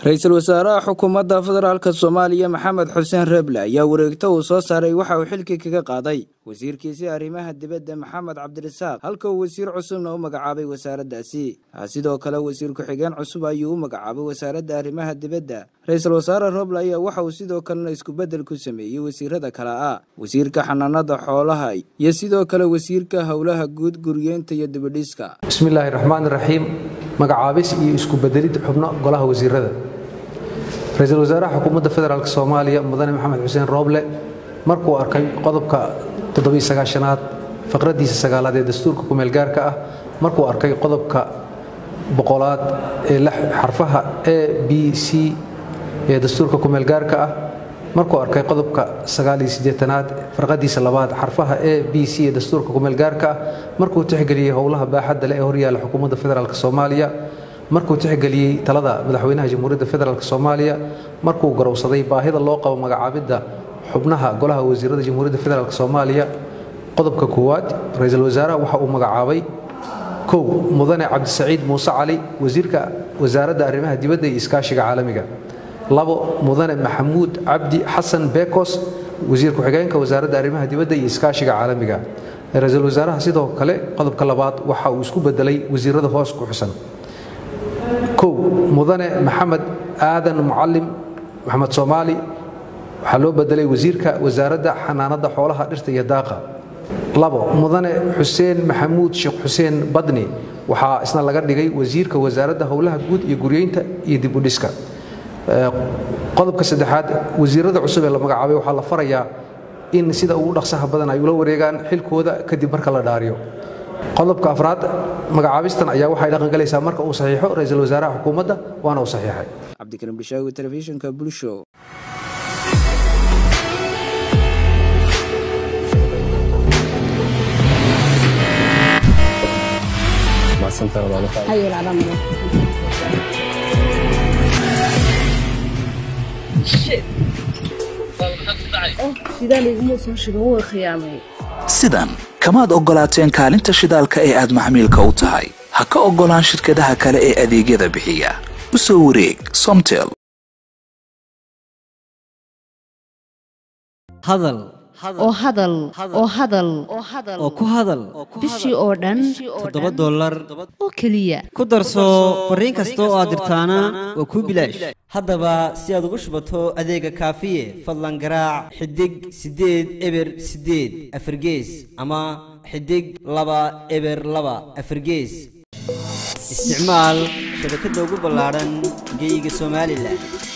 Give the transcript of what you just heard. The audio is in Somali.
ra-iisul wasaaraha xukuumadda federaalk soomaaliya maxamed xuseen reeble ayaa wareegto uu soo saaray waxa uu xilkii kaga qaaday wasiirkiisii arrimaha dibadda maxamed cabdirasaaq halka uu wasiir cusubna u magacaabay wasaaraddaasi sidoo kale wasiir ku-xigeen cusub ayuu u magacaabay wasaaradda arrimaha dibadda ra-iisul wasaare roble ayaa waxa uu sidoo kalena iskubeddel ku sameeyey wasiirada kale ah wasiirka xanaanada xoolaha iyo sidoo kale wasiirka howlaha guud guryeynta iyo dibidhiska bismillaahi raxmaan raxiim magacaabis iyo isku bedelid xubno golaha wasiirada ra-iisul wasaaraha xukuumadda federaalk soomaaliya mudane maxamed xuseen rooble markuu arkay qodobka toddobiysagaashanaad faqraddiisa sagaalaad ee dastuurka kumeelgaarka ah markuu arkay qodobka boqolaad ee xarfaha a b c ee dastuurka kumeelgaarka ah markuu arkay qodobka sagaaliyosiddeetanaad farqadiisa labaad xarfaha a b c ee dastuurka kumeelgaarka ah markuu tixgeliyey howlaha baaxadda leh ee horyaala xukuumadda federaalk soomaaliya markuu tixgeliyey talada madaxweynaha jamhuuriyadda federaalk soomaaliya markuu garowsaday baahida loo qabo magacaabidda xubnaha golaha wasiirada jamhuuriyadda federaalk soomaaliya qodobka koowaad ra-iisul wasaaraha waxa uu magacaabay kow mudane cabdisaciid muuse cali wasiirka wasaaradda arrimaha dibadda iyo iskaashiga caalamiga labo mudane maxamuud cabdi xasan bekos wasiir ku-xigeenka wasaaradda arrimaha dibadda iyo iskaashiga caalamiga ra-iisul wasaaraha sidoo kale qodobka labaad waxa uu isku bedelay wasiirada hoos ku xusan kow mudane maxamed aadan mucalim maxamed soomaali waxaa loo bedelay wasiirka wasaaradda xanaanada xoolaha dhirta iyo daaqa labo mudane xuseen maxamuud sheekh xuseen badni waxaa isna laga dhigay wasiirka wasaaradda howlaha guud iyo guryeynta iyo dibudhiska qodobka saddexaad wasiirada cusub ee la magacaabay waxaa la farayaa in sida ugu dhaqsaha badan ay ula wareegaan xilkooda kadib marka la dhaariyo qodobka afraad magacaabistan ayaa waxay dhaqangalaysaa marka uu saxiixo ra-iisul wasaaraha xukuumadda waana uu saxiixay cabdikariim bishaawi telefishinka bulsho sidan kamaad oggolaateen kaalinta shidaalka ee aad maxmiilka u tahay ha ka oggolaan shirkadaha kale ee adeegyada bixiya u soo wareeg somtel hadal oo hadal oo hadal oo ku hadal bishii oo dhan toddoba dollar oo keliya ku darso fariin kasta oo aad dirtaana waa kuu bilaash haddaba si aad ugu shubato adeega kaafiye fadlan garaac xidig siddeed eber siddeed afargees ama xidig laba eber laba afargees isticmaal shabakadda ugu ballaadhan geyga somalilan